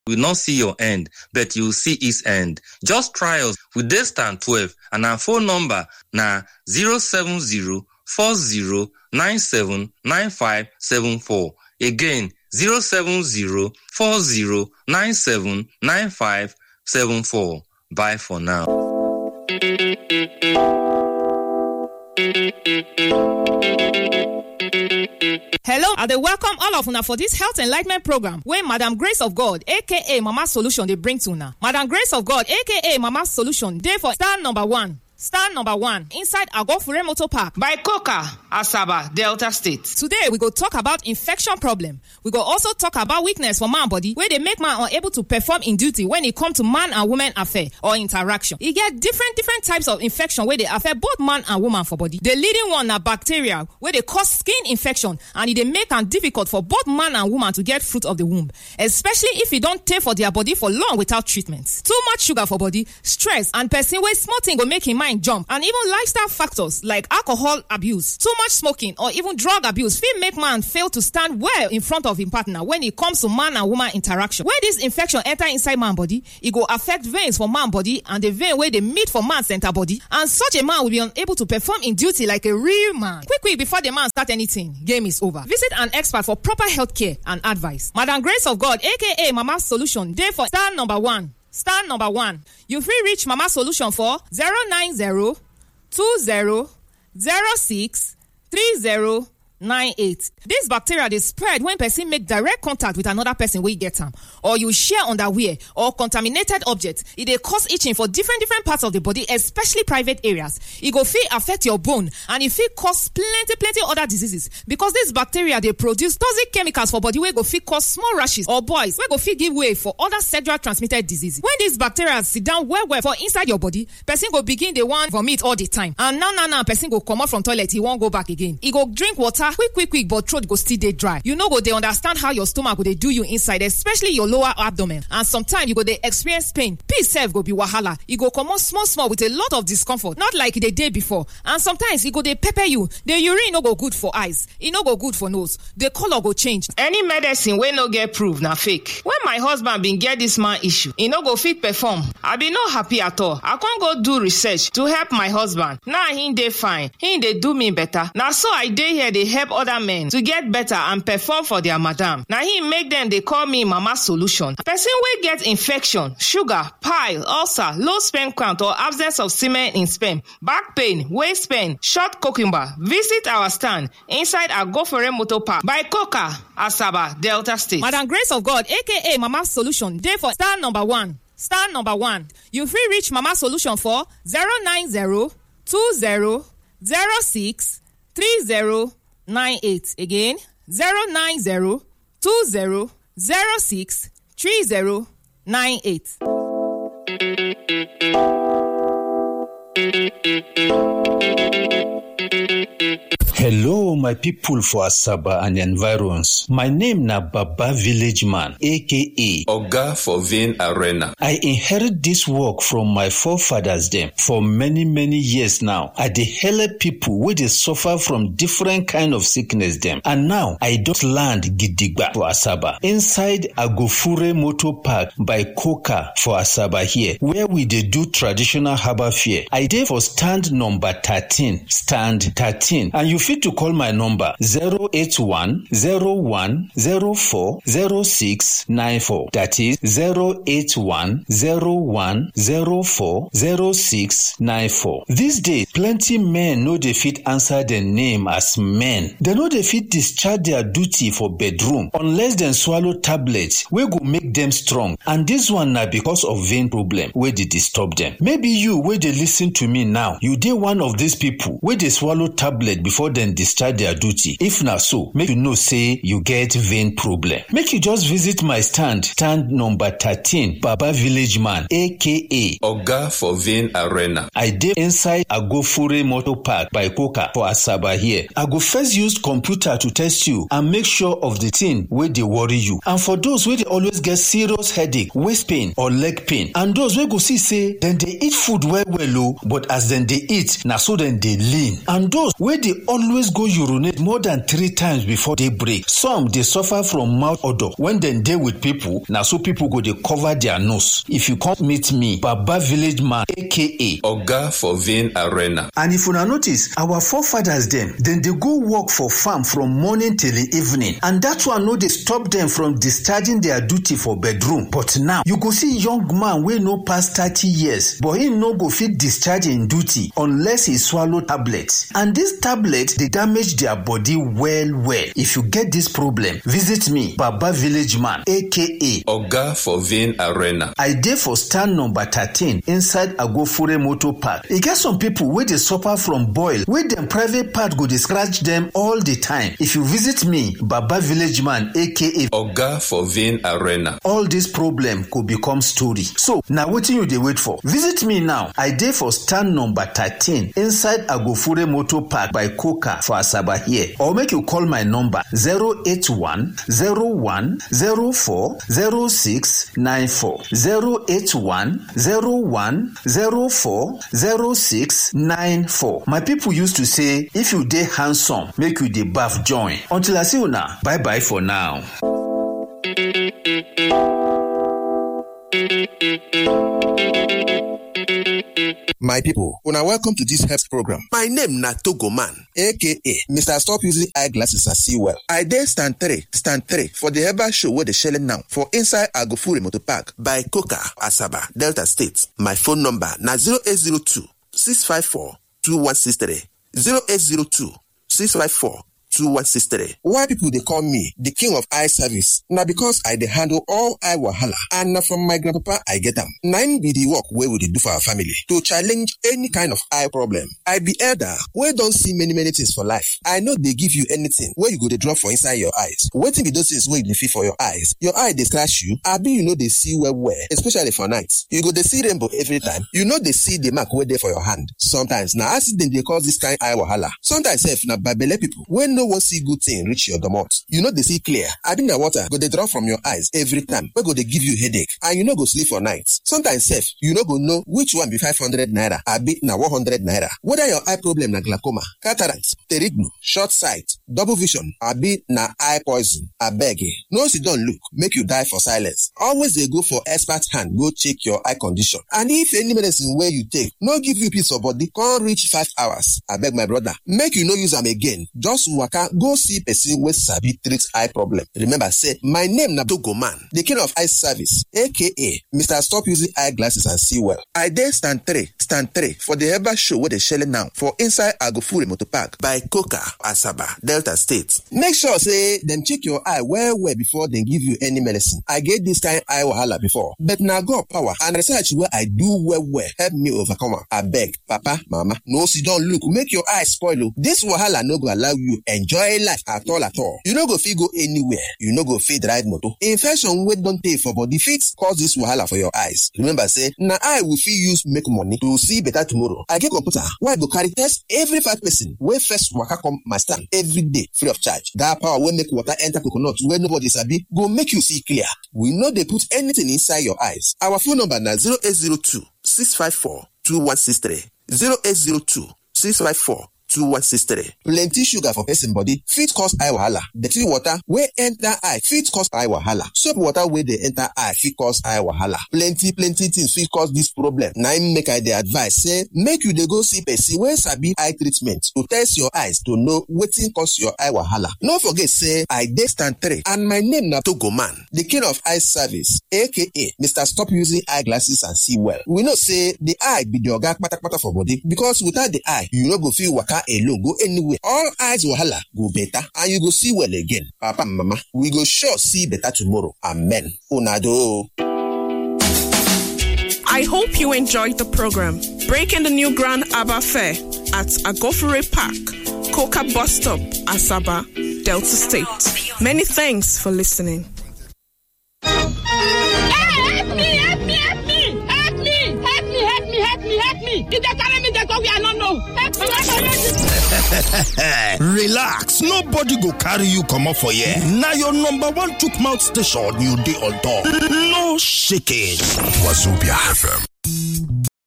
will not see your end, but you will see its end. Just try us. We dey stand 12 and our phone number na 070 40 97 9574. Again, 070 40 97 9574. Bye for now. Hello, I dey welcome all of una for dis health enlightenment program wey Madam Grace of God aka Mama Solution dey bring to una. Madam Grace of God aka Mama Solution dey for star number one. Star number one inside Agofure Motor Park by Coca, Asaba, Delta State. Today we go talk about infection problem. We go also talk about weakness for man body wey dey make man unable to perform in duty when e come to man and woman affair or interaction. E get different different types of infection wey dey affect both man and woman for body. The leading one na bacteria wey dey cause skin infection and e dey make am difficult for both man and woman to get fruit of the womb especially if e don tey for their body for long without treatment. Too much sugar for body, stress and person wey small thing go make im mind jump and even lifestyle factors like alcohol abuse too much smoking or even drug abuse fit make man fail to stand well in front of im partner when e comes to man and woman interaction when dis infection enter inside man body e go affect veins for man body and the vein wey dey meet for man center body and such a man will be unable to perform im duty like a real man quick quick before the man start anything game is over visit an expert for proper health care and advice madam grace of god aka mama solution dey for star number one star number one you fit reach mama solution for 090 20 06 30 98 dis bacteria dey spread when person make direct contact with another person wey get am or you share underwear or contaminated object e dey cause itching for different different parts of the body especially private areas e go fit affect your bone and e fit cause plenty plenty other diseases because dis bacteria dey produce toxic chemicals for body wey go fit cause small rashes or boils wey go fit give way for other sexual transmitted diseases when dis bacteria sit down well well for inside your body person go begin dey wan vomit all the time and now now now person go comot from toilet e wan go back again e go drink water quick quick quick but throat go still dey dry you no go dey understand how your stomach go dey do you inside especially your lower abdomen and sometimes you go dey experience pain peace sef go be wahala e go comot small small with a lot of discomfort not like e dey dey before and sometimes e go dey pepper you the urine no go good for eyes e no go good for nose the colour go change. any medicine wey no get proof na fake when my husband bin get dis man issue e no go fit perform i bin no happy at all i con go do research to help my husband now he dey fine he dey do me better na so i dey here dey help other men to get better and perform for their madam na him make dem dey call me mama solution person wey get infection sugar pile ulcer low sperm count or absence of semen in sperm back pain waist pain short cucumber visit our stand inside agofere motor park by coca asaba delta state. madam grace of god aka mama solution dey for star number one star number one you fit reach mama solution for 090 20 06 30 98 again 090 20 06 30 98. Hello, my people for Asaba and environs. My name na Baba Village Man, aka Oga for Vein Arena. I inherit this work from my forefathers them for many many years now. I dey help people wey dey suffer from different kind of sickness them. And now I don land gidigba for Asaba inside Agofure Motor Park by Coca for Asaba here where we dey do traditional herbal fair. I dey for stand number 13, stand 13 and you fit to call my number 081 01 04 06 94 that is 081 01 04 06 94. These days plenty men no dey fit answer dem name as men. Dem no dey fit discharge their duty for bedroom unless dem swallow tablet wey go make dem strong and dis one na because of vein problem wey dey disturb dem. Maybe you wey dey lis ten to me now you dey one of these people wey dey swallow tablet before dem discharge their duty. If na so make you know say you get vein problem. Make you just visit my stand stand number thirteen Baba Village Man aka Oga for Vein Arena. I dey inside Agofure Motor Park by Coca for Asaba here. I go first use computer to test you and make sure of the thing wey dey worry you. And for those wey dey always get serious headache, waist pain or leg pain and those wey go see say dem dey eat food well well o but as dem dey eat na so dem dey lean. And those wey dey always go urinate urinate more than three times before day break some dey suffer from mouth odour when dem dey with people na so people go dey cover their nose if you come meet me baba village man aka oga for vein arena and if una notice our forefathers dem dem dey go work for farm from morning till evening and dat one no dey stop dem from discharging their duty for bedroom but now you go see young man wey no pass thirty years but him no go fit discharge im duty unless e swallow tablet and dis tablet dey damage their body well well if you get dis problem visit me baba village man aka oga for vein arena i dey for stand number thirteen inside agofure motor park e get some pipo wey dey suffer from boil wey dem private part go dey scratch dem all the time if you visit me baba village man aka oga for vein arena all dis problem go become story so na wetin you dey wait for visit me now i dey for stand number thirteen inside agofure motor park by coca for asaba here or make you call my number zero eight one zero one zero four zero six nine four zero eight one zero one zero four zero six nine four my people used to say if you dey handsome make you dey baff join until i see una bye bye for now. My people, una welcome to this health program. My name na Togo Man, aka Mr. Stop Using Eyeglasses and See Well. I dey stand three, stand three for the herbal show wey dey shele now for inside Agofure Motor Park by Coca, Asaba, Delta State. My phone number na 0802 654 2163 0802 654 2163. Why people dey call me the king of eye service? Na because I dey handle all eye wahala and na from my grandpapa I get am. Na im be the work wey we dey do for our family to challenge any kind of eye problem. I be elder wey don see many many things for life. I no dey give you anything wey you go dey drop for inside your eyes. Wetin be those things wey you dey feel for your eyes? Your eye dey scratch you abi you no dey see well well especially for night. You go dey see rainbow every time. You no dey see the mark wey dey for your hand. Sometimes na accident dey cause this kind eye wahala. Sometimes sef na babele people wey no wan see good thing reach your domot you no dey see clear abi na water go dey drop from your eyes every time wey go dey give you headache and you no go sleep for night sometimes sef you no go know which one be five hundred naira abi na one hundred naira whether your eye problem na glaucoma cataract pterignu short sight double vision abi na eye poison abeg eh no sit down look make you die for silence always dey go for expert hand go check your eye condition and if any medicine wey you take no give you peace of body come reach five hours abeg my brother make you no use am again just waka go see person wey sabi treat eye problem remember say my name na togo man the king of eye service aka mr stop using eyeglasses and see well i dey stand three stand three for the herbal show wey dey shele now for inside agofure motor park by coca asaba delta state make sure say dem check your eye well well before dem give you any medicine i get this kind eye wahala before but na god power and research wey i do well well help me overcome am abeg papa mama no sit down look make your eye spoil o this wahala no go allow you enjoy life at all at all you no go fit go anywhere you no go fit ride motor infection wey don tey for body fit cause this wahala for your eyes remember say na eye we fit use make money to see better tomorrow i get computer wey i go carry test every five person wey first waka come my stand every day free of charge that power wey make water enter coconut wey nobody sabi go make you see clear we no dey put anything inside your eyes our phone number na 0802 654 2163 0802 654 2163. Plenty sugar for person body fit cause eye wahala. Dirty water wey enter eye fit cause eye wahala. Soap water wey dey enter eye fit cause eye wahala. Plenty plenty things fit cause this problem. Na im make I dey advise say make you dey go see person wey sabi eye treatment to test your eyes to know wetin cause your eye wahala. No forget say I dey stand three and my name na Togo Man, the king of eye service aka Mr. Stop Using Eyeglasses and See Well. We know say the eye be the oga kpatakpata for body because without the eye you no go fit waka alone go anywhere all eyes wahala go better and you go see well again papa and mama we go sure see better tomorrow amen una do. I hope you enjoyed the program. Breaking the new Grand Abba Fair at Agofure Park, Coca Bus Stop, Asaba, Delta State. Many thanks for listening. help me help me help me help me help me help me help me help me e dey carry me dey go where i no know help me help me. relax nobody go carry you comot for here na your number one chook mouth station you dey on top no shaking. Wazobia FM